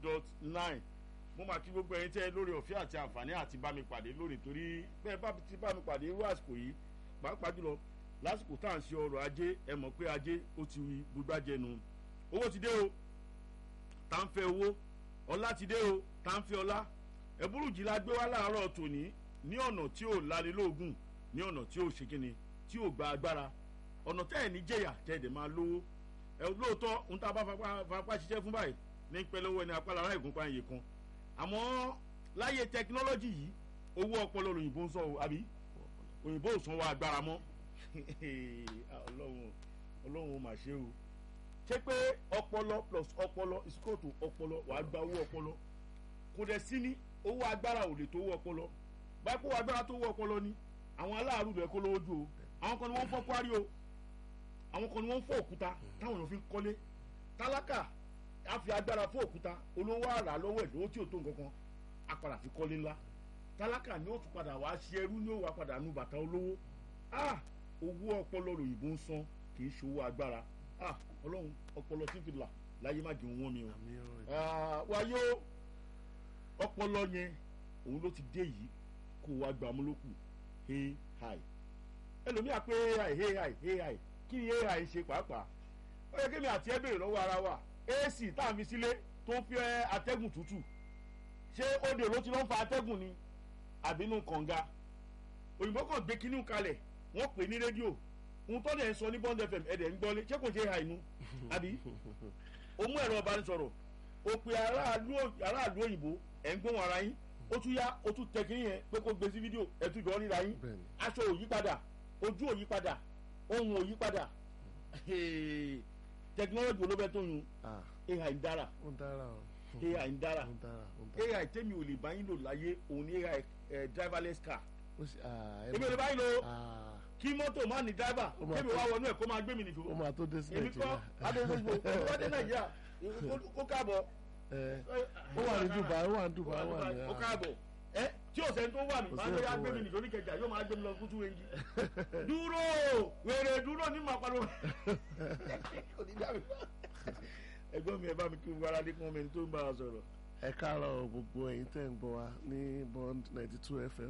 dot nine mo máa kí gbogbo ẹyin tẹ́ lórí ọ̀fẹ́ àti àǹfààní àti bá mi pàdé lónìí torí bẹ́ẹ̀ bá ti bá mi pàdé irú àsìkò yìí pàápàá jùlọ lásìkò tá à ń ṣe ọrọ̀ ajé ẹ mọ̀ pé ajé ó ti gbúgbájẹnu owó ti dé o tá ń fẹ́ owó ọlá ti dé o tá ń fẹ́ ọlá ẹ̀bùrú jìlá gbé wá láàárọ̀ tòní ní ọ̀nà tí ò lanilóògùn ní ọ̀nà tí ò ṣe kíni tí ò gba agbára ọ̀nà tẹ́ ẹ̀ ní jẹ̀yà tẹ́ ẹ̀ dẹ̀ máa lówó ẹ̀ lóòótọ́ ń tá a bá fapá ṣiṣẹ́ fún báyìí ní pẹ́lẹ́wọ́ ẹni apá lára ìgúnpá iye kan àmọ́ láyé tẹkinọ́lọ́jì yìí owó ọpọlọ òyìnbó ń sọ o àbí òyìnbó ò sanwó agbára mọ́ ọlọ́run ọlọ́run ó mà ṣe o ṣé pé ọpọlọ plus ọpọlọ ìsíkòtò ọpọlọ wàá gba owó ọpọlọ kò dẹ̀ sí ní owó agbára ò lè tó owó ọpọlọ báyìí kó owó agbára tó owó ọpọlọ ni àwọn aláàrú rẹ̀ kó lówó ju o àwọn kan ni wọ́n ń fọ́ kwari o àwọn kan ni wọ́n ń fọ́ òkúta táwọn èèyàn fi ń kọ́lé tálákà á fi agbára fún òkúta olówó àrà lọ́wọ́ ẹ̀ lówó tí ò tó nǹkan kan á padà fi kọ́lé ńlá tálákà ni ó tún padà wá ṣe ẹrú ni ó wá padà nu bàtà olówó ah owó ọpọlọ lòyìnbó ń san kì í ṣòwò agbára ah ọlọ́run ọpọlọ tí ń fi là láyé má jẹun wọ́n mi o wáyé ọpọlọ yẹn òun ló ti dé yìí kó wá gbà mú lókù hey hi ẹlòmíà pé hey hi hey hi hey hi kí ni hey hi ṣe pàápàá ó yẹ kémi àti ẹ béèrè lọ́wọ́ ara wa ac tá à ń fi sílé tó ń fi atẹ́gùn tútù ṣé òde ló ti lọ́ ń fa atẹ́gùn ni àbínú kànga òyìnbó kan gbé kínní kalẹ̀ wọ́n pè ní rédíò ohun tó dẹ̀ ń sọ ní bond fm ẹ̀dẹ̀ ń gbọ́lé ṣé kò ṣe ha inú àbí o mú ẹ̀rọ ọbanisọ̀rọ̀ o pe aráàlú òyìnbó ẹ̀ ń gbóhùn ara yín ó tún yá ó tún tẹ kínní yẹn pé kó gbé sí fídíò ẹ̀ tún jọ ríra yín aṣọ ò yí padà ojú ò yí padà ohun ò yí padà tẹkinọ́lọ́jì olóbẹ́ tó yun ai ń dára ai ń dára ai tẹ́mi ò lè bá yín lò láyé òun ní ai driverless car èmi ò lè bá yín lò kí mọ́tò má ní dáìbà kébi wá wọnú ẹ̀ kó máa gbé mi nìṣó. ó máa tó dé sí èmi kọ́ adéṣoṣo èmi wá dé nàìjíríà kó káàbọ̀. ó wà ní dubai ó wà ní dubai ó wà ní. ó káàbọ̀ ẹ tí o sẹ́ni tó wà mí máa ń lóye agbé mi nìṣó ní kẹjà yóò máa gbé mi lọ kútu wengi. dúró wèrè dúró ní màá pariwo. ẹgbọ́n mi ẹ bá mi kí wàrà dé kún ọmọ ẹni tó ń bá a sọ̀rọ̀. ẹ káàárọ̀ gbogbo ẹ̀yin tẹ́ ń gbọ́ wa ní bond ninety two fm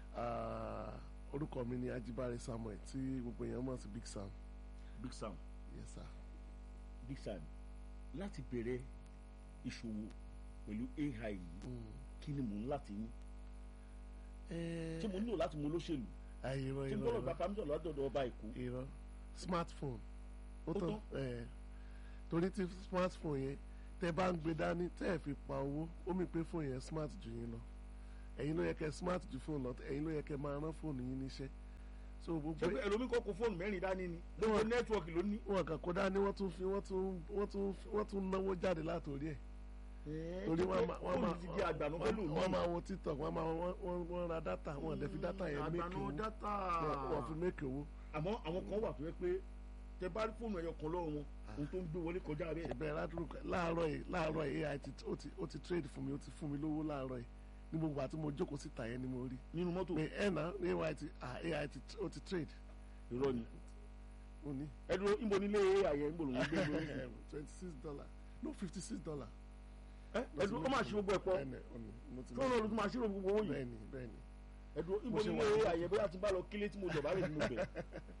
orúkọ mi ni ajibare samuel tí gbogbo èèyàn mọ̀ sí big sam. big sam. yes sir. big sam láti bẹ̀rẹ̀ ìṣòwò pẹ̀lú ai yìí kí ni mò ń láti ní. ṣé mo nílò láti mú olóṣèlú. irọ́ ṣé n gbọ́dọ̀ gba pàmísọ̀ lọ́dọ̀dọ̀ ọba èkó. irọ́ smartphone ó Ó tán ẹ̀ torí tí smartphone yẹn tẹ bá ń gbé dání tẹ́ ẹ̀ fi pa owó ó mi pé fóònù yẹn smart jù yín lọ ẹ̀yin ló yẹ kẹ́ smart ju fóònù lọ ẹ̀yin ló yẹ kẹ́ máa rán fóònù yín níṣẹ́ so gbogbo ṣé pé ẹlòmíì kọ́ kó fóònù mẹ́rin dání ni gbogbo nẹ́tíwọ̀kì ló ní. wọn kàn kó dání wọ́n tún fi wọ́n tún wọ́n tún wọ́n tún náwó jáde látòrí ẹ̀ torí wọ́n máa wọ́n máa fóònù ti di àgbànú pẹ̀lú mi. wọ́n máa wo tiktok wọ́n máa wọ́n wọ́n wọ́n ra data wọ́n lè fi data yẹn méèkì àgbànú owó dátà. Wọ́n- wọ́n fi méèkì owó àmọ́ àwọn kan wà tó yẹ pé tẹ bá rí fóònù ẹyọ kan lọ́wọ́ wọn ohun tó ń gbé wọlé kọjá bẹ́ẹ̀. ìbẹ̀rẹ̀ ládùúgbò láàárọ̀ yìí láàárọ̀ yìí ai ti ó ti ó ti trade fún mi ó ti fún mi lówó láàárọ̀ yìí ní gbogbo àti mo jókòó síta yẹn ni mo rí nínú mọ́tò pé ẹ̀ náà ai ti ah, ai ti ó ti trade irọ́ ni mo ní ẹ dúró níbo nílé àyẹ̀ ń gbòòrò ń gbé lórí sí. twenty six dollar no fifty six dollar. ẹ ẹ dúró ó máa ṣe gbogbo ẹ̀ pọ̀ bẹ́ẹ̀ni ọ̀nì mo ti kí wọ́n lọ lọ́dún máa ṣírò gbogbo owó yìí bẹ́ẹ̀ni bẹ́ẹ̀ni ẹ dúró níbo Mo ṣe nílé wà. àyẹ̀ bóyá ti bá lọ kílé tí mo jọba rẹ̀ tí mo bẹ̀.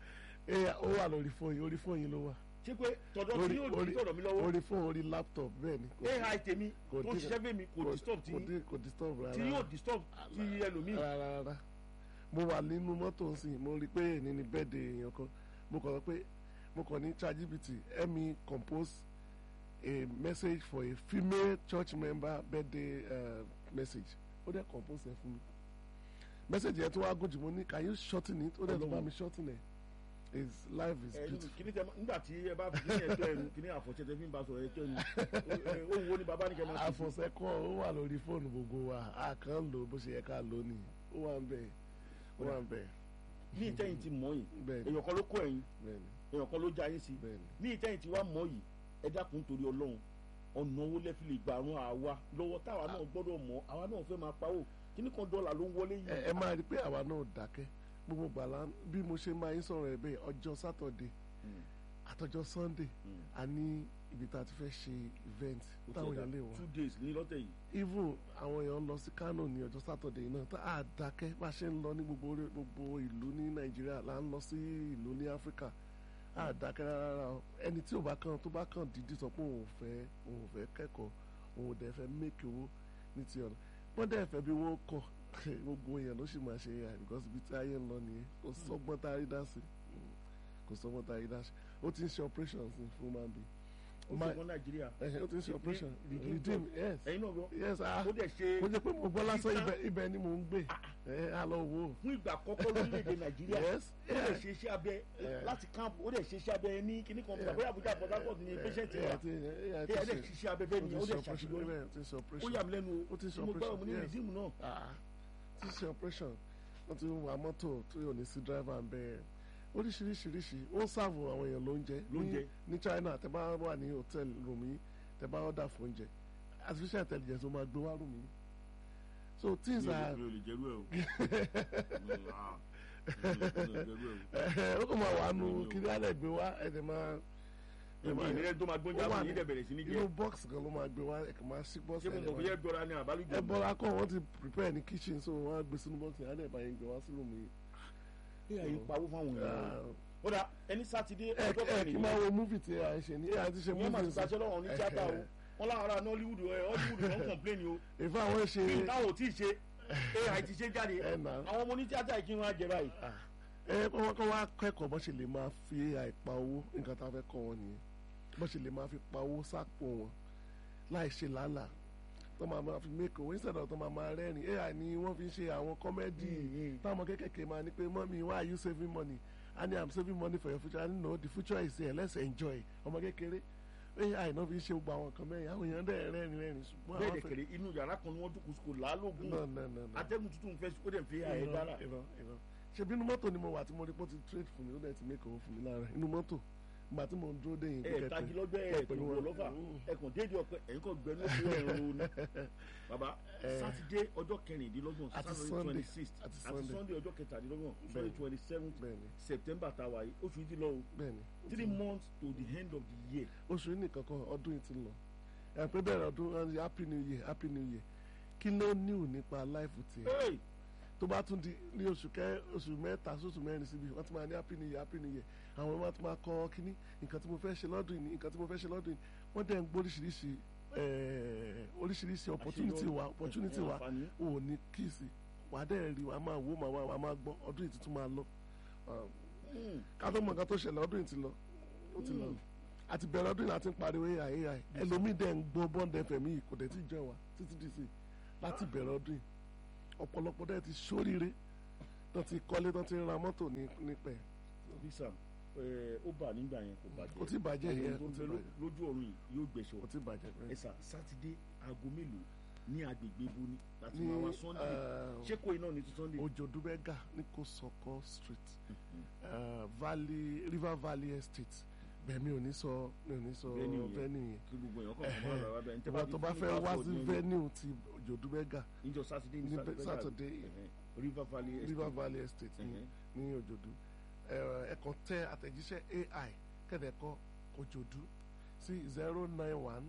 ẹ ó wà lórí fóònù orí fóònù yìí ló wà ṣé pé tọ̀dọ̀ tí yóò di tọ̀dọ̀ mi lọ́wọ́ orí fóònù orí laptop bẹ́ẹ̀ni kò ai tèmi kò tó dín- ṣiṣẹ́ fèmí kò disturb tí kò dín- kò disturb rárá tí yóò disturb ti ẹlòmíì. rárá rárá mo wà nínú mọ́tò nsìn mo rí i pé èyí ni bẹ́ẹ̀dẹ̀ èèyàn kan mo kàn sọ pé mo kàn ní ChatGPT help me compose a message for a female church member birthday uh, message ó dẹ̀ compose ẹ̀ fún mi message yẹn tó wá gùn jù mo ní can you shorten it ó dẹ̀ tó bá mi shorten ẹ̀ his life is ẹ beautiful. kìíní tẹ nígbà tí ẹ bá fi kìíní ẹjọ́ ẹnu kìíní àfọ̀ṣẹ́ tẹ fi ń bá sọ̀rọ̀ ẹjọ́ ẹnu ohun wo ni bàbá ní kẹ́ máa ṣe fún àfọ̀sẹ́kọ̀ ó wà lórí fóònù gbogbo wa a kàn ń lò bó ṣe yẹ ká lò ní ó wà ń bẹ̀ ó wà ń bẹ̀ ní ìtẹ́yìn ti mọ̀ yìí bẹ́ẹ̀ni èèyàn kan ló kó ẹ̀yìn bẹ́ẹ̀ni èèyàn kan ló já yín sí bẹ́ẹ̀ni. ní ìtẹ́yìn tí wàá mọ̀ yìí ẹ dákun torí ọlọ́run ọ̀nà owó lẹ́fì lè gbà rún àwa lọ́wọ́ táwa náà gbọ́dọ̀ mọ̀ àwa náà fẹ́ máa pawó kíní kan dọ́là ló ń wọlé ẹ yìí ẹ máa rí i pé àwa náà dákẹ́ gbogbo gbàlá bí mo ṣe máa ń sọ̀rọ̀ ẹ̀ bẹ́ẹ̀ ọjọ́ sátọ̀dé àtọjọ́ sunday Mm. a ní ibi tá a ti fẹ́ ṣe event Ó táwọn ti ẹ̀dá èèyàn lè wá two days ní lọ́tẹ̀ yìí even àwọn èèyàn ń lọ sí kano ní ọjọ́ saturday náà tá a dákẹ́ bá a ṣe ń lọ ní gbogbo orí- gbogbo ìlú ní nàìjíríà là ń lọ sí ìlú ní áfíríkà a dákẹ́ rárá o ẹni tí ò bá kàn tó bá kàn dídí sọ pé òun ò fẹ́ òun ò fẹ́ kẹ́kọ̀ọ́ òun ò dẹ̀ fẹ́ make owó ní ti ọ̀nà wọ́n dẹ̀ fẹ́ bí wọ́n kọ̀ gbogbo èèyàn ló sì máa ṣe AI because ibi tí ayé ń lọ nìyẹn kò sọ́gbọ́n tá a rí dá sí Mm. kò sọ́gbọ́n tá a rí dá sí ó ti ń ṣe operation sí fún man bi ó Ma- ṣe fún nàìjíríà ó ti ń ṣe operation Redeem redeem yes ẹ̀yin náà gbọ́ yes ah ó dẹ̀ ṣe mo jẹ pé mo gbọ́ lásán Títà- ibẹ̀ ibẹ̀ ni mò ń gbé ẹ á lọ wò ó fún ìgbà àkọ́kọ́ lórílẹ̀‐èdè nàìjíríà yes ó dẹ̀ yeah. ṣe iṣẹ́ abẹ Yeah. láti camp ó dẹ̀ ṣe iṣẹ́ abẹ ní kíní kan Yeah. bóyá àbújá port harcourt ní patient Yeah, wa ti- yeah, ẹ ti ẹ dẹ̀ ṣe- ṣiṣẹ́ abẹ bẹ́ẹ̀ ni ó ó ti dẹ̀ ṣe operation, ṣàṣeyọrí yeah, ti ṣe ó operation. yà mí lẹ́nu Ó ti ṣe tí mo gbọ́ mo ní operation, yes. rìdíìmù náà Ah, ti ṣe operation wọ́n ti wa mọ́tò tó yọ ní sí driver ń bẹ́ẹ̀ oríṣiríṣiríṣi ó ń sáàbù àwọn èèyàn lóúnjẹ ní- Lóúnjẹ. ní China tẹ bá wà ní hòtẹ́ẹ̀lì room yìí tẹ bá ọ̀dà fún oúnjẹ artificial intelligence ó máa gbé wá room yìí so things mi ò are lè- mi ò lè jẹ́rú ẹ̀ o Mi ò- ah, mi ò lè- mi ò lè jẹ́rú ẹ̀ o. ó kàn máa wà nù Mi ò- kí ní alẹ́ gbé wá ẹ̀ dẹ̀ máa ẹ̀ èmi máa- ìrẹ́lẹ̀ tó máa gbóúnjẹ ó wà àwọn ní- yìí dẹ̀ bẹ̀rẹ̀ sí ní inú jẹ́ box kan ló máa gbé wá ẹ̀ka máa ṣí box ṣé mo mọ̀ bóyá ẹgbọ́ra ni àbálùjọ ẹ bọ́lá kọ́ wọ́n ti prepare ní kitchen so wọ́n á gbé sínú box yẹn á dẹ̀ bá yẹn gbé wá sínú mi. ẹ àyè pawó fáwọn èèyàn ó dà ẹni sátidé ẹ ọjọ́ ẹ kí kẹrin máa wo movie tí a ṣe ní ẹ àti ṣe ìyẹn máa ti movie gbàṣẹ lọ́wọ́ ní tíátà o wọ́n láwọn ará nollywood ẹ hollywood ló ń complain o ìfẹ́ àwọn ṣe bí táwọn ò tí ì ṣe ai ti ṣe jáde ẹ nà àwọn ọmọ onítíátà yìí kí wọ́n á jẹ báyìí. ẹ kọ́ kọ́ wá kẹ́kọ̀ọ́ bó ṣe lè máa fi AI pa owó nǹkan tá a fẹ́ kọ́ wọn nìyẹn bó ṣe lè máa fi pa owó sápò wọn láì ṣe làálàá tó máa máa fi make owó instead of tó máa máa rẹ́rìn AI ni wọ́n fi ń ṣe àwọn kọ́mẹ́dì táwọn kékèké máa ní pé mọ́mí why are you saving money and i'm saving money for your future and no the future is here let's enjoy ọmọ kékeré ai náà fi ń ṣe gbogbo àwọn nǹkan mẹ́rin àwọn èèyàn dẹ̀ rẹ́rìn rẹ́rìn ṣùgbọ́n bẹ́ẹ̀ àwọn dẹ̀ kẹ̀rẹ̀ inú yàrá kan ni wọ́n dúkùú sùkò làálògùn no no no no atẹ́gùn tuntun fẹ́ ó dẹ̀ fi àyè dára. irọ́ irọ́ ṣe bí inú mọ́tò ni mo wà tí mo rí pé ó ti trade fún mi ó dẹ̀ ti make owó fún mi lára inú mọ́tò ìgbà tí mo ń dúró dé yìí ẹ tagi lọ́jọ́ ẹ pẹ̀lú pẹ̀lú wọn. ọlọ́fà ẹ kàn déédéé ọpẹ ẹ̀yin kàn gbẹnu owó ẹ̀rọ ni. bàbá Eh. sátidé ọjọ́ kẹrìndínlọ́gbọ̀n Àti saturday Sunday. twenty six Àti àti Sunday. sunday ọjọ́ kẹtàdínlọ́gbọ̀n Bẹ́ẹ̀ni. sunday twenty seven bẹ́ẹ̀ni september tá a wà yìí oṣù yìí ti lọ o bẹ́ẹ̀ni three months to the end of the year. oṣù yìí nìkan kan ọdún yìí ti lọ ẹ pé bẹ̀rẹ̀ ọdún ẹ ní happy new year happy new year kí ló níwò nípa láìfù tiẹ̀ Hey! tó bá tún di ní oṣù kẹ oṣù mẹ́ta sóṣù mẹ́rin síbi wọ́n ti máa ní happy new year happy new year àwọn ọmọ ti máa kọ́ kínní nǹkan tí mo fẹ́ ṣe lọ́dún yìí nǹkan tí mo fẹ́ ṣe lọ́dún yìí wọ́n dẹ̀ ń gbọ́ oríṣiríṣi eh, oríṣiríṣi opportunity wa opportunity wa àǹfààní. ò ní kíìsì wàá dẹ̀ rí wàá máa wò máa wàá máa gbọ́ ọdún yìí tuntun máa lọ Hmm. ká tó mọ nǹkan tó ṣẹlẹ̀ ọdún yìí ti lọ ó ti lọ àti bẹ̀rẹ̀ ọdún yìí láti ń pariwo ai ai ẹlòmíì dẹ̀ ń gbọ́ bond fm yìí kò dẹ̀ ti jẹ́ wa títí di sí láti bẹ̀rẹ̀ ọdún yìí ọ̀pọ̀lọpọ̀ dẹ̀ ti ṣóríire tó ti kọ́lé tó ti ra mọ́tò ní nípẹ̀ visa ẹ, ó bà nígbà yẹn kò bàjẹ́ kò tí bàjẹ́ Ọmọ yẹn tó kò ń tí bẹ ló- bàjẹ́ lójú ọ̀run yìí yóò gbẹ̀ṣọ̀ kò tí bàjẹ́ ẹ sà sátidé aago mélòó ní agbègbè ibo ni láti ní máa wá sunday eh, ṣé kò iná ní ti sunday. ojodubega ní kòsọkọ street eh, valley river valley estate bẹ́ẹ̀ mi ò ní sọ mi ò ní sọ Venue yẹn. venue yẹn kí gbogbo èèyàn kàn fún ọ̀rọ̀ wa bẹ́ẹ̀ ní ìwà tó bá fẹ́ wá sí venue ti ojodubega níjọ sátidé ní ní sátidé Saturday. ẹ̀hẹ́n. river valley estate. river valley estate ní Ẹ̀hẹ́n. ní òjòdú ẹ kàn tẹ àtẹ̀jíṣẹ́ ai kẹ́dẹ̀kọ́ òjòdú sí zero nine one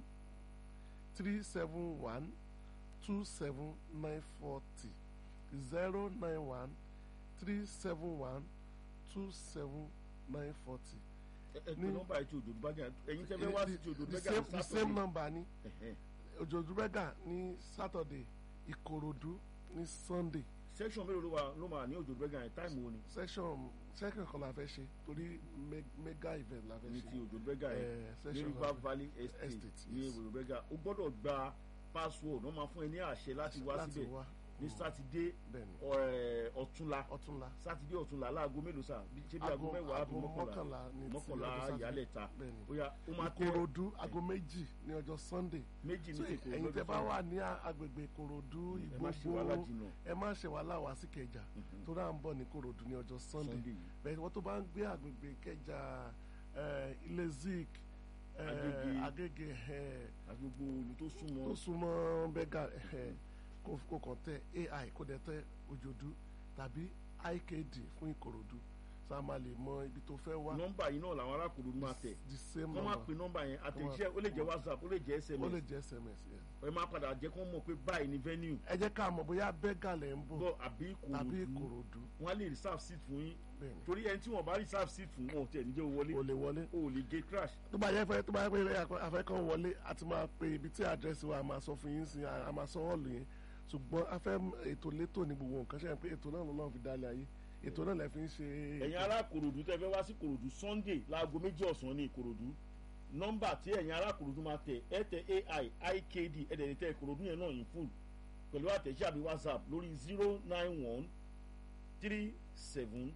three seven one two seven nine forty zero nine one three seven one two seven nine forty. ẹ ẹ pé ní- nọ́mbà ètò òjòdú bájà ẹ̀yin tẹ́ fẹ́ wá sí ti òjòdú the bẹ́gà same ní the Saturday. same number ni Ẹ̀hẹ́n. òjòdú bẹ́gà ní saturday ìkòròdú ní sunday section mélòó ló wà ló máa ní òjòdú bẹ́gà yẹn táìmù wo ni session second kan la fẹ́ ṣe torí me- mega event la fẹ́ ní ṣe. ti òjòdú bẹ́gà yẹn Eh, ní session river la fẹ́- valley estate Estate, ní yes. òjòdú bẹ́gà o gbọ́dọ̀ gba password wọ́n máa fún ẹ ní àṣẹ láti wá láti síbẹ̀ wá ní sátidé bẹ́ẹ̀ni ọ̀- ọ̀túnla ọ̀túnla sátidé ọ̀túnla láago mélòó sà Bí- ṣé bí aago mẹ́wàá àbí mọ́kànlá ní ti mọ́kànlá ọjọ́ Saturday. ìyálẹ̀ta bẹ́ẹ̀ni ó yá ó máa tẹ ìkòròdú aago méjì ní ọjọ́ sunday méjì so ní kòkòrò ẹ̀yin tẹ́ lọ́jọ́ bá Sunday. wà ní a- agbègbè ìkòròdú ẹ má ṣe wàhálà ìgbógbó jìnnà ẹ má ṣe wàhálà wá sí kẹjà tó dáa ń bọ̀ ní ìkòròdú ní ọjọ́ sunday Sunday yìí. bẹ́ẹ̀ wọ́n tó bá ń gbé agbègbè kẹjà eh, ilé zik eh, Agége. agége eh, àti gbogbo olù tó súnmọ́ tó súnmọ́ bẹ́gà eh, kó kó kàn tẹ ai kó dẹ̀ tẹ òjòdú tàbí ikd fún ìkòròdú tá a máa lè mọ ibi tó fẹ́ wá nọ́mbà yìí náà làwọn arákùnrin máa tẹ̀ the same kọ́ máa number pe nọ́mbà yẹn àtẹ̀jíṣẹ́ ó lè jẹ́ whatsapp ó lè jẹ́ ó lè sms jẹ́ sms yeah. ẹ máa padà jẹ́ kó mọ̀ pé báyìí ni venue ẹ jẹ́ ká mọ̀ bóyá bẹ́gà lẹ̀ ń bọ̀ bọ̀ àbí tàbí ìkòròdú ìkòròdú wọn á lè reserve seat fún yín bẹ́ẹ̀ ni torí ẹni tí wọn bá reserve seat fún wọn ò tiẹ̀ níjẹ́ wọlé o lè wọlé o ò lè gé crash tó bá yẹ fẹ́ tó bá yẹ pé afẹ́kàn wọlé a ti máa pe ibi tí àdírẹ́sì wa a máa sọ fún yín sí a a máa sọ hall yẹn ṣùgbọ́n a fẹ́ ètò létò ní gbogbo nǹkan ṣe é pé ètò náà lọ́nà fi dálé ayé ètò náà lè fi ń ṣe ẹ̀yin ará kòròdú tẹ́ fẹ́ wá sí kòròdú sunday láago méjì ọ̀sán ní ìkòròdú nọ́mbà tí ẹ̀yin ará kòròdú máa tẹ̀ ẹ tẹ ai ikd ẹ̀dẹ̀dẹ̀ tẹ ìkòròdú yẹn náà in full pẹ̀lú àtẹ̀jíṣẹ́ àbí whatsapp lórí zero nine one three seven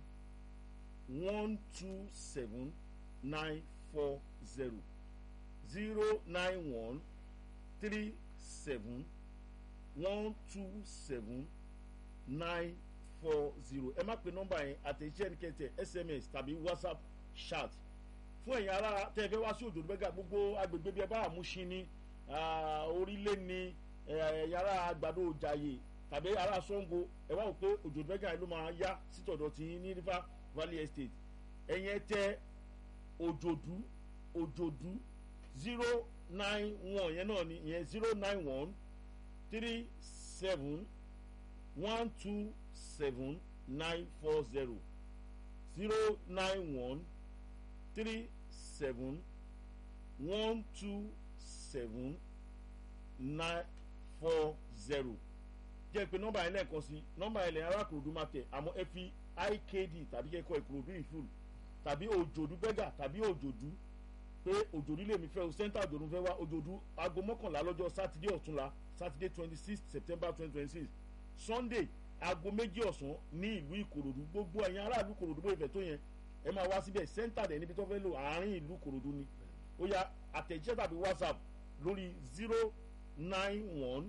one two seven nine four zero zero nine one three seven one two seven nine four zero ẹ má pe nọ́mbà yẹn àtẹ̀jíṣẹ́ ní kẹtẹ sms tàbí whatsapp chat fún ẹ̀yin ará tẹ́ ẹ fẹ́ wá sí òjò gbẹ́gà gbogbo agbègbè bíi ẹ bá àmúṣin ní orílẹ̀ ní ẹ̀yin ará àgbàdo òjàyè tàbí ará sango ẹ wá wò pé òjò gbẹ́gà yẹn ló máa yá sítọ̀dọ̀ tí ní river valley estate ẹ̀yin ẹ tẹ òjòdú òjòdú zero nine one yẹn náà ni ìyẹn zero nine one three seven one two seven nine four zero zero nine one three seven one two seven nine four zero jẹ́ pé nọ́mbà yẹn lẹ́ẹ̀kan sí nọ́mbà yẹn lẹ́yìn arákùnrin máa tẹ̀ àmọ́ ẹ fi ikd tàbí kẹ́kọ̀ọ́ ìkòròdú ìfúl tàbí òjòdú bẹ́gà tàbí òjòdú pé òjòdú lèmi fẹ́ o sẹ́ńtà òjòdú fẹ́ wá òjòdú aago mọ́kànlá lọ́jọ́ sátidé ọ̀túnla sátidé twenty six september twenty twenty six sunday aago méjì ọ̀sán ní ìlú ìkòròdú gbogbo ẹ̀yin aráàlú ìkòròdú bó ìfẹ́ tó yẹn ẹ máa wá síbẹ̀ sẹ́ńtà dẹ̀ níbi tó fẹ́ lò àárín ìlú ìkòròdú ni ó yá àtẹ̀jíṣẹ́ tàbí whatsapp lórí zero nine one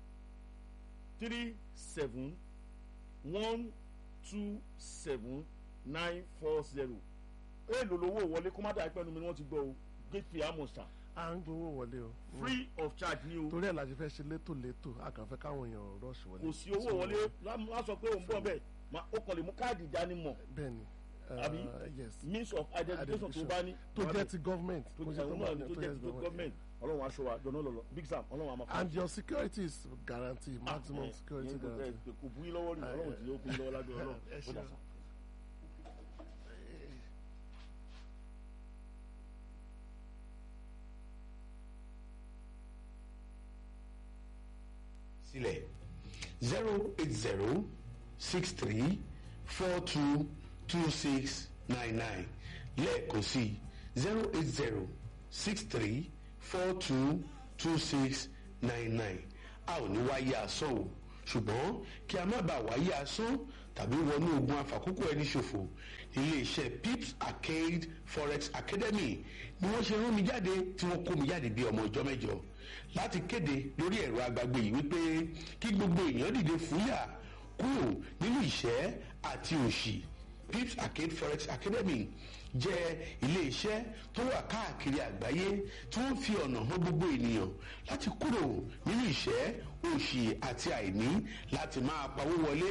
three seven one two seven nine four zero èèlò lówó wọlé kó má dà pẹ́ẹ́nu mi ni wọ́n ti gbọ́ o gate fee amosa à ń gbowó wọlé o free of charge ni o torí ẹ̀ la ṣe fẹ́ ṣe létò létò a kàn fẹ́ káwọn èèyàn rush wọlé kò sí owó wọlé lá sọ pé òun bọ̀ bẹ́ẹ̀ ma- ó kàn lè mú káàdì ìdánimọ̀ bẹ́ẹ̀ ni Àbí? uh, yes means of identification tó bá ní. tó jẹ́ ti government tó kò jẹ́ ṣe òun náà ni tó jẹ́ ti government. gọ́ọ̀mẹ̀ntì ọlọ́run aṣọ wa jọ̀nà lọ́lọ́ big sam ọlọ́run àmọ́ and your security is guaranteed maximum security guarantee. kò bú yín lọ́wọ́ rí ọlọ́run tí yóò bú yín lọ́wọ́ lábẹ́ ọlọ́run ẹ ó ṣeun. dà sá. sílẹ̀ zero eight zero six three four two two six nine nine lẹ́ẹ̀kan sí zero eight zero six three four two two six nine nine a ò ní wáyé asán o ṣùgbọ́n kí a má bàa wáyé asán tàbí wọnú ogun àfàkókò ẹni ṣòfò ilé iṣẹ́ pips arcade forex academy ni wọ́n ṣe rán mi jáde tí wọ́n kó mi jáde bí ọmọ ọjọ́ mẹ́jọ láti kéde lórí ẹ̀rọ agbágbé yìí wípé kí gbogbo èèyàn dìde fúyà kúrò nínú ìṣẹ́ àti òṣì pips arcade forex academy jẹ́ ilé-iṣẹ́ tó wà káàkiri àgbáyé tí wọ́n fi ọ̀nà hàn gbogbo ènìyàn láti kúrò nínú ìṣẹ́ òṣì àti àìní láti máa pawó wọlé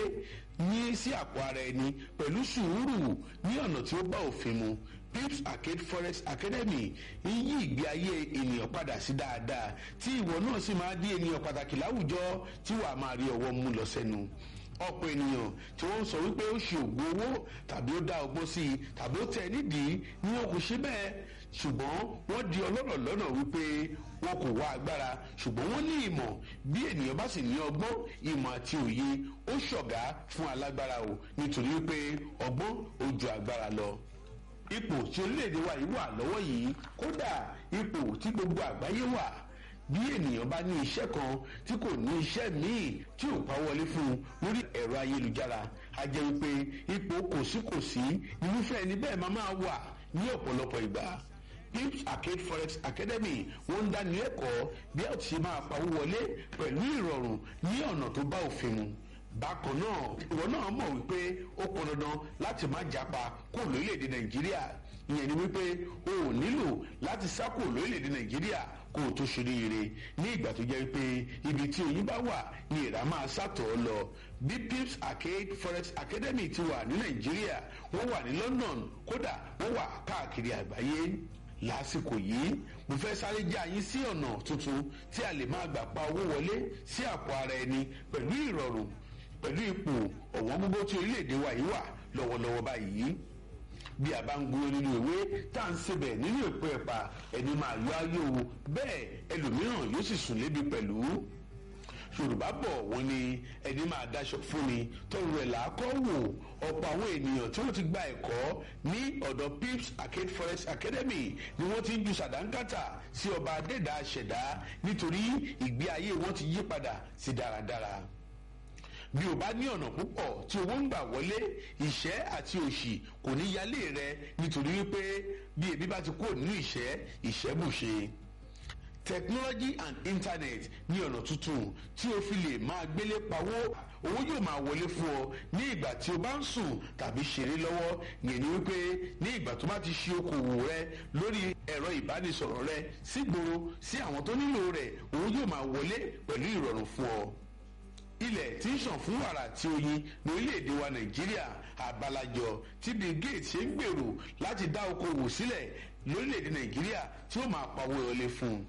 ní sí àpò ara ẹni pẹ̀lú sùúrù ní ọ̀nà tí ó bá òfin mu pips arcade forex academy ń yí ìgbé ayé ènìyàn padà sí dáadáa tí ìwọ náà sì máa di ènìyàn pàtàkì láwùjọ tí wàá máa rí ọwọ́ mú lọ sẹ́nu ọ̀pọ̀ ènìyàn tí wọ́n ń sọ wípé ó ṣe ògùn owó tàbí ó dá ọgbọ́n sí i tàbí ó tẹ̀ nídìí ni wọn kò ṣe bẹ́ẹ̀ ṣùgbọ́n wọ́n di ọlọ́rọ̀ lọ́nà wípé wọn kò wá agbára ṣùgbọ́n wọ́n ní ìmọ̀ bí ènìyàn bá sì ní ọgbọ́n ìmọ̀ àti òye ó ṣọ̀gá fún alágbára o nítorí wípé ọgbọ́n ó ju agbára lọ ipò tí orílẹ̀-èdè wa yìí wà lọ́wọ́ yìí kódà ipò tí gbogbo àgbáyé wà bí ènìyàn bá ní iṣẹ́ kan tí kò ní iṣẹ́ míì tí ò pa wọlé fún un lórí ẹ̀rọ ayélujára a jẹ́ wípé ipò kòsíkòsí irúfẹ́ ẹni bẹ́ẹ̀ máa máa wà ní ọ̀pọ̀lọpọ̀ ìgbà pips arcade forex academy wọ́n ń dáni lẹ́kọ̀ọ́ bí a ti ṣe máa pawó wọlé pẹ̀lú ìrọ̀rùn ní ọ̀nà tó bá òfin mu bákan náà ìwọ náà mọ̀ wípé ó pọn dandan láti má japa kó lórílẹ̀‐èdè nàìjíríà ìyẹn ni wípé o ò nílò láti sá kó lórílẹ̀‐èdè nàìjíríà kó o tó ṣoríire ní ìgbà tó jẹ́ pé ibi tí oyin bá wà ni ìrà máa sàtọ̀ ọ́ lọ bí pips arcade forex academy ti wà ní nàìjíríà wọ́n wà ní london kódà wọ́n wà káàkiri àgbáyé lásìkò yìí mo fẹ́ sáré já yín sí ọ̀nà tuntun tí a lè máa gbà pa owó wọlé sí àpò ara ẹni pẹ̀lú ìrọ̀rùn pẹ̀lú ipò ọ̀wọ́n gbogbo tí orílẹ̀-èdè wa yìí wà lọ́wọ́lọ́wọ́ báyìí bí a bá ń gbúrò nínú ìwé tá à ń sebẹ̀ nínú ìpò ẹ̀pà ẹni máa yọ ayé o bẹ́ẹ̀ ẹlòmíràn yóò sì sùn lébi pẹ̀lú yorùbá bọ̀ wọ́n ní ẹni máa daṣọ fún ni tọrọ ẹ̀ làákọ́ wò ọ̀pọ̀ àwọn ènìyàn tí wọ́n ti gba ẹ̀kọ́ ní ọ̀dọ̀ pips arcade forest academy ni wọ́n ti ń ju sàdánkátà sí ọba adẹ́dàá ṣẹ̀dá nítorí ìgbé ayé wọn ti yí padà sí dáradára bí o bá ní ọ̀nà púpọ̀ tí owó ń gbà wọlé ìṣẹ́ àti òṣì kò ní yálé rẹ nítorí wípé bí ebi bá ti kúrò nínú ìṣẹ́ ìṣẹ́ bùṣe technology and internet ní ọ̀nà tuntun tí o fi lè máa gbélé pawó owó yóò máa wọlé fún ọ ní ìgbà tí o bá ń sùn tàbí ṣeré lọ́wọ́ yẹn ni wípé ní ìgbà tó bá ti ṣe okòwò rẹ lórí ẹ̀rọ ìbánisọ̀rọ̀ rẹ sígboro sí àwọn tó nílò rẹ̀ owó yóò máa wọlé pẹ̀lú ìrọ̀rùn fún ọ ilẹ̀ tí ń sàn fún wàrà tí oyin ní orílẹ̀-èdè wa nàìjíríà àbálàjọ tí bill gates ṣe ń gbèrò láti dá okòwò sílẹ̀ lórílẹ̀-èdè nàìjíríà tí ó máa pawó ọlé fún un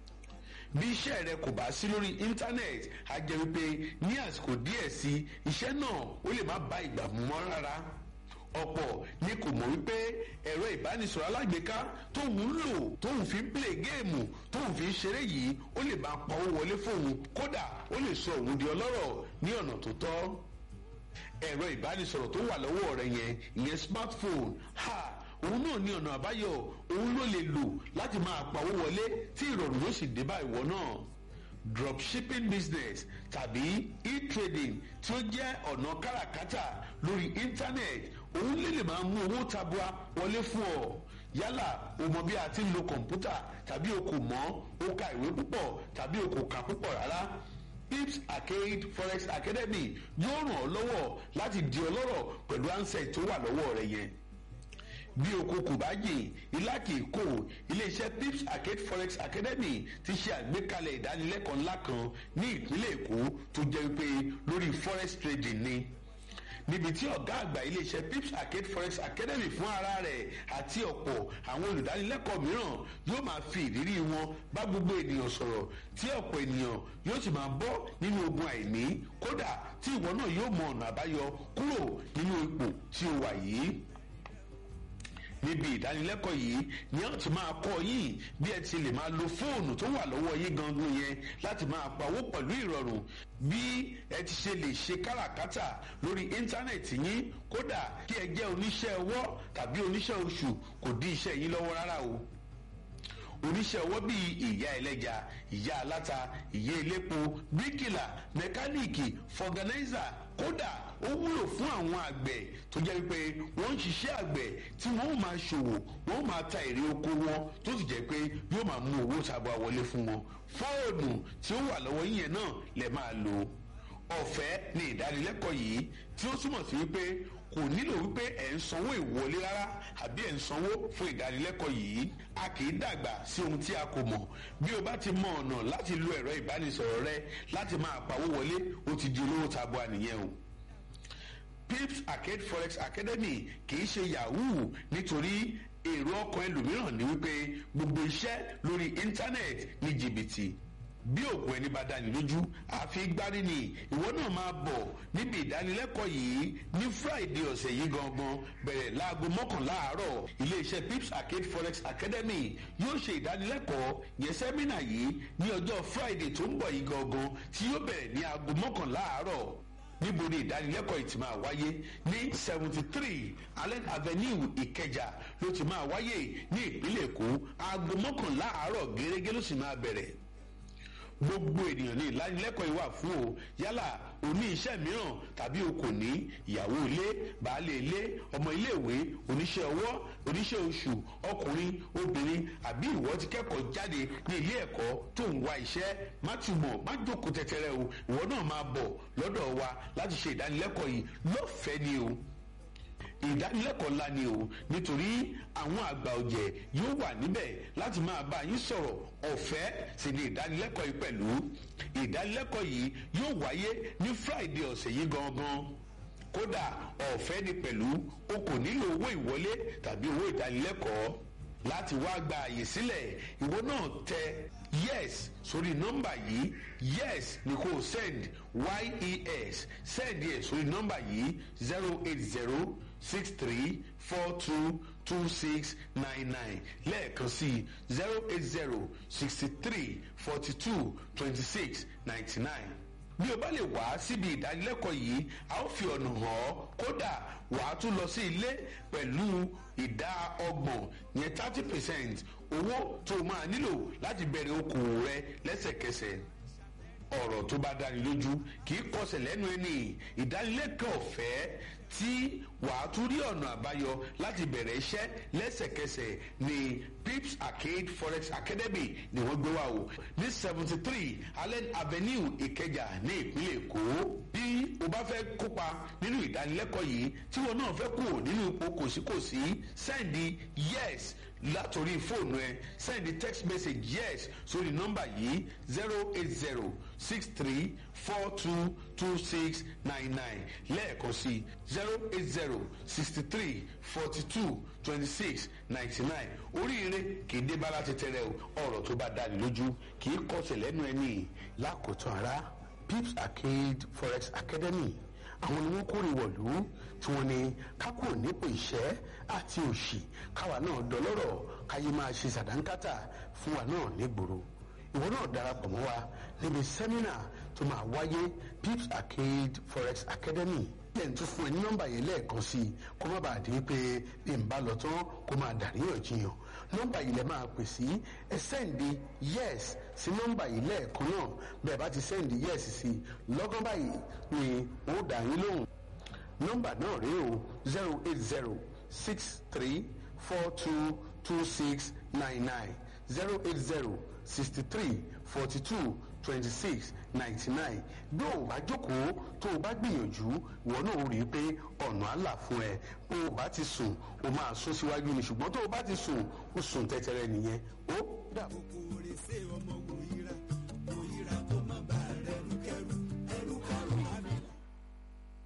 bí iṣẹ́ rẹ kò bá sí lórí íńtánẹ́ẹ̀tì á jẹ́ wípé ní àsìkò díẹ̀ sí iṣẹ́ náà ó lè má bá ìgbà mú mọ́ rárá ọ̀pọ̀ ni kò mọ̀ wípé ẹ̀rọ ìbánisọ̀rọ̀ alágbèéká tóun ń lò tóun fi ń play géèmù tóun fi ń ṣeré yìí ó lè máa pawó wọlé fóun kódà ó lè sọ òun di ọlọ́rọ̀ ní ọ̀nà tó tọ́ ẹ̀rọ ìbánisọ̀rọ̀ tó wà lọ́wọ́ rẹ yẹn ìyẹn smartphone ha òun náà ní ọ̀nà àbáyọ òun ló lè lò láti máa pawó wọlé tí ìrọ̀rùn yóò sì dé bá ìwọ náà dropshipping business tàbí e-trading tí ó jẹ́ ọ̀nà káràkátà lórí internet òun lè lè máa mú owó tabua wọlé fún ọ yálà o mọ bí a ti ń lo kọ̀ǹpútà tàbí o kò mọ̀ o ka ìwé púpọ̀ tàbí o kò kà púpọ̀ rárá pips arcade forex academy yóò ràn ọ́ lọ́wọ́ láti di ọlọ́rọ̀ pẹ̀lú ansẹ̀ tó wà lọ́wọ́ rẹ yẹn bí oko kò bá jìn ilá kì í kò iléeṣẹ́ pips arcade forex academy ti ṣe àgbékalẹ̀ ìdánilẹ́kọ̀ọ́ ńlá kan ní ìpínlẹ̀ èkó tó jẹ́ pé lórí forex trading ni níbi tí ọ̀gá àgbà iléeṣẹ́ pips arcade forex academy fún ara rẹ̀ àti ọ̀pọ̀ àwọn olùdánilẹ́kọ̀ọ́ mìíràn yóò máa fi ìrírí wọn bá gbogbo ènìyàn sọ̀rọ̀ tí ọ̀pọ̀ ènìyàn yóò sì máa bọ́ nínú ogun àìní kódà tí ìwọ náà yóò mọ ọ̀nà àbáyọ kúrò nínú ipò tí o wà yìí níbi ìdánilẹ́kọ̀ọ́ yìí ni a ti máa kọ́ yín bí ẹ ti lè máa lo fóònù tó wà lọ́wọ́ yín gangan yẹn láti máa pawó pẹ̀lú ìrọ̀rùn bí ẹ ti ṣe lè ṣe káràkátà lórí íńtánẹ̀tì yín kódà kí ẹ jẹ́ oníṣẹ́ ọwọ́ tàbí oníṣẹ́ oṣù kò dí iṣẹ́ yín lọ́wọ́ rárá o oníṣẹ́ ọwọ́ bíi ìyá ẹlẹ́ja ìyá aláta ìyá elépo bíríkìlà mẹkáníìkì fọgànáìzà kódà ó wúlò fún àwọn àgbẹ̀ tó jẹ́ wípé wọ́n ń ṣiṣẹ́ àgbẹ̀ tí wọ́n ó máa ṣòwò wọ́n ó máa ta èrè oko wọn tó sì jẹ́ pé yóò máa mú owó tabua wọlé fún wọn fóònù tí ó wà lọ́wọ́ yín yẹn náà lè máa lò ọ̀fẹ́ ni ìdánilẹ́kọ̀ọ́ yìí tí ó túmọ̀ sí wípé kò nílò wípé ẹ̀ ń sanwó ìwọlé rárá àbí ẹ̀ ń sanwó fún ìdánilẹ́kọ̀ọ́ yìí a kì í dàgbà sí ohun tí a kò mọ̀ bí o bá ti mọ ọ̀nà láti lo ẹ̀rọ ìbánisọ̀rọ̀ rẹ láti máa pawó wọlé o ti di olówó tabua nìyẹn o pips arcade forex academy kì í ṣe yahoo nítorí èrò ọkàn ẹlòmíràn ni wípé gbogbo iṣẹ́ lórí íńtánẹ́ẹ̀tì ní jìbìtì bí òkú ẹni bá dání lójú àfi gbárí ni ìwọ náà máa bọ̀ níbi ìdánilẹ́kọ̀ọ́ yìí ní friday ọ̀sẹ̀ yìí gangan bẹ̀rẹ̀ láago mọ́kànlá àárọ̀ iléeṣẹ́ pips arcade forex academy yóò ṣe ìdánilẹ́kọ̀ọ́ yẹn sẹ́mínà yìí ní ọjọ́ friday tó ń bọ̀ yìí gangan tí yóò bẹ̀rẹ̀ ní aago mọ́kànlá àárọ̀ níbo ni ìdánilẹ́kọ̀ọ́ yìí ti máa wáyé ní seventy three allen avenue ìkẹjà ló ti máa wáyé ní ìpínlẹ̀ èkó aago mọ́kànlá àárọ̀ gẹ́gẹ́ ló sì máa bẹ̀rẹ̀ gbogbo ènìyàn ní ìlanilẹ́kọ̀ọ́ yìí wà fún o yálà o ní iṣẹ́ mìíràn tàbí o kò ní ìyàwó ilé baálé ilé ọmọ iléèwé oníṣẹ́ ọwọ́ oníṣẹ́ oṣù ọkùnrin obìnrin àbí ìwọ ti kẹ́kọ̀ọ́ jáde ní ilé ẹ̀kọ́ tó ń wá iṣẹ́ má túmọ̀ má jókòó tẹ́tẹ́rẹ́ o ìwọ náà máa bọ̀ lọ́dọ̀ wa láti ṣe ìdánilẹ́kọ̀ọ́ yìí lọ́fẹ̀ẹ́ ni o ìdánilẹ́kọ̀ọ́ ńlá ni o nítorí àwọn àgbà ọ̀jẹ̀ yóò wà níbẹ̀ láti máa bá yín sọ̀rọ̀ ọ̀fẹ́ sì ni ìdánilẹ́kọ̀ọ́ yìí pẹ̀lú ìdánilẹ́kọ̀ọ́ yìí yóò wáyé ní friday ọ̀sẹ̀ yìí gangan kódà ọ̀fẹ́ ni pẹ̀lú o kò nílò owó ìwọlé tàbí owó ìdánilẹ́kọ̀ọ́ láti wá gba àyè sílẹ̀ ìwọ náà tẹ yes sórí nọ́mbà yìí yes ni kò send yes send yẹ sórí nọ́mbà yìí zero eight zero six three four two two six nine nine lẹ́ẹ̀kan sí zero eight zero sixty three forty two twenty six ninety nine bí o bá lè wá síbi ìdánilẹ́kọ̀ọ́ yìí a ó fi ọ̀nà hàn ọ́ kódà wàá tún lọ sí ilé pẹ̀lú ìdá ọgbọ̀n yẹn thirty percent owó tó o máa nílò láti bẹ̀rẹ̀ okòwò rẹ lẹ́sẹ̀kẹsẹ̀ ọ̀rọ̀ tó bá dáni lójú kì í kọsẹ̀ lẹ́nu ẹni ìdánilẹ́kọ̀ọ́ ọ̀fẹ́ tí wàá tún rí ọ̀nà àbáyọ láti bẹ̀rẹ̀ iṣẹ́ lẹ́sẹ̀kẹsẹ̀ ní pips arcade forex academy ni wọ́n gbé wá o ní seventy three allen avenue ìkẹjà ní ìpínlẹ̀ èkó bí o bá fẹ́ kópa nínú ìdánilẹ́kọ̀ọ́ yìí tí wọn náà fẹ́ kú nínú ipò kòsíkòsí sẹ́ndì yes látòrí fóònù ẹ sẹ́ndì text message yes sórí nọ́mbà yìí zero eight zero six three four two two six nine nine lẹ́ẹ̀kan sí zero eight zero sixty three forty two twenty six ninety nine oríire kì í dé bá láti tẹrẹ o ọ̀rọ̀ tó bá dáni lójú kì í kọsẹ̀ lẹ́nu ẹni lákòótán ara pips arcade forex academy àwọn ni wọ́n kórè wọ̀lú tí wọ́n ní kákò nípò ìṣẹ́ àti òṣì káwa náà dọlọ́rọ̀ káyé máa ṣe sàdánkátà fún wa náà nígboro ìwọ náà darapọ̀ mọ́ wa níbi sẹ́mínà tó máa wáyé pips arcade forex academy lẹ́yìn tó fún ẹ ní nọ́mbà yẹn lẹ́ẹ̀kan sí i kó má bàa di pé bí n bá lọ tán kó máa dàríyànjiyàn nọ́mbà yìí lẹ máa pè sí ẹ sẹ́ǹdì yes sí nọ́mbà yìí lẹ́ẹ̀kan náà bẹ́ẹ̀ bá ti sẹ́ǹdì yes sí i lọ́gán báyìí ni ó dà yín lóhùn nọ́mbà náà rèé o zero eight zero six three four two two six nine nine zero eight zero sixty three forty two twenty six ninety nine bí o bá jókòó tó o bá gbìyànjú ìwọ náà ó rí i pé ọ̀nà àlà fún ẹ bó o bá ti sùn o máa sún síwájú ni ṣùgbọ́n tó o bá ti sùn o sùn tẹ́tẹ́rẹ́ nìyẹn ó dàbọ̀. kòkòrè ṣe ọmọ wòye